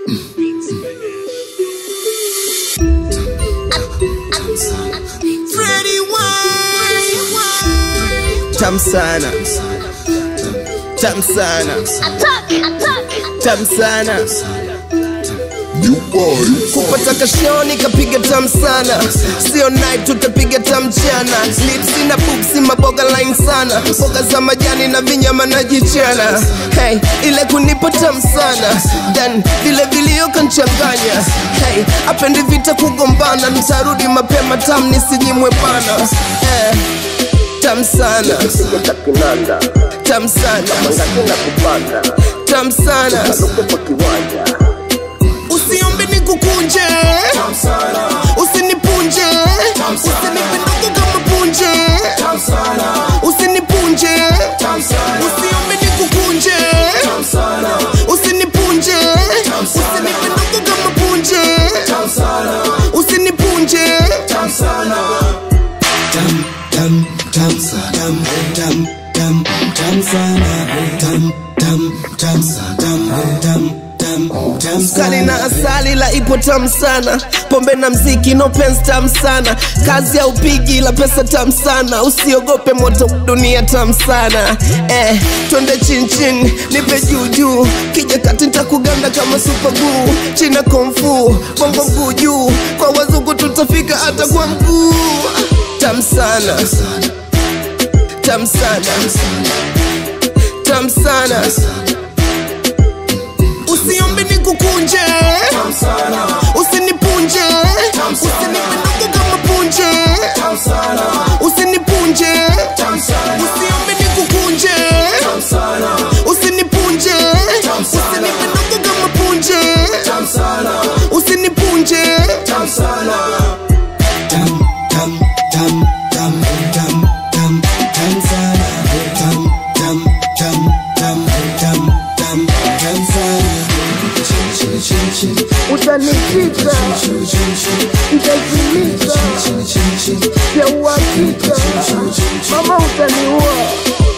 Freddie Wine. Tam sana. Tam sana. Tam sana. kupata kashoni kapiga tam sana sio night tutapiga tam mchana lipsi na pupsi maboga line sana mboga za majani na vinyama na jichana hey, ile kunipa tam sana then vile vilio kanchanganya hey, apendi vita kugombana nitarudi mapema tam nisinyimwe bana eh, tam sana kinanda tam sana ngakina kupanda tam sana kwa kiwanja usiombe nikukunje usinipunje usinipe ndogo kama punje usinipunje usiombe nikukunje usinipunje usinipe ndogo kama punje usinipunje Sukari na asali la ipo tamu sana, pombe na mziki no pens tamu sana, kazi ya upigi la pesa tamu sana, usiogope moto dunia tamu sana. Eh, twende chin chin, nipe juu juu, kija kati nitakuganda kama super glue, china kung fu, bongo mguu juu, kwa wazungu tutafika hata kwa mguu. Tamu sana, tamu sana, tamu sana usiombe nikukunje usinipunje usinipe ndogo kama punje usinipunje usiombe nikukunje usinipunje usinipe ndogo kama punje usinipunje utanishika nitazimika ya uhakika mama utaniua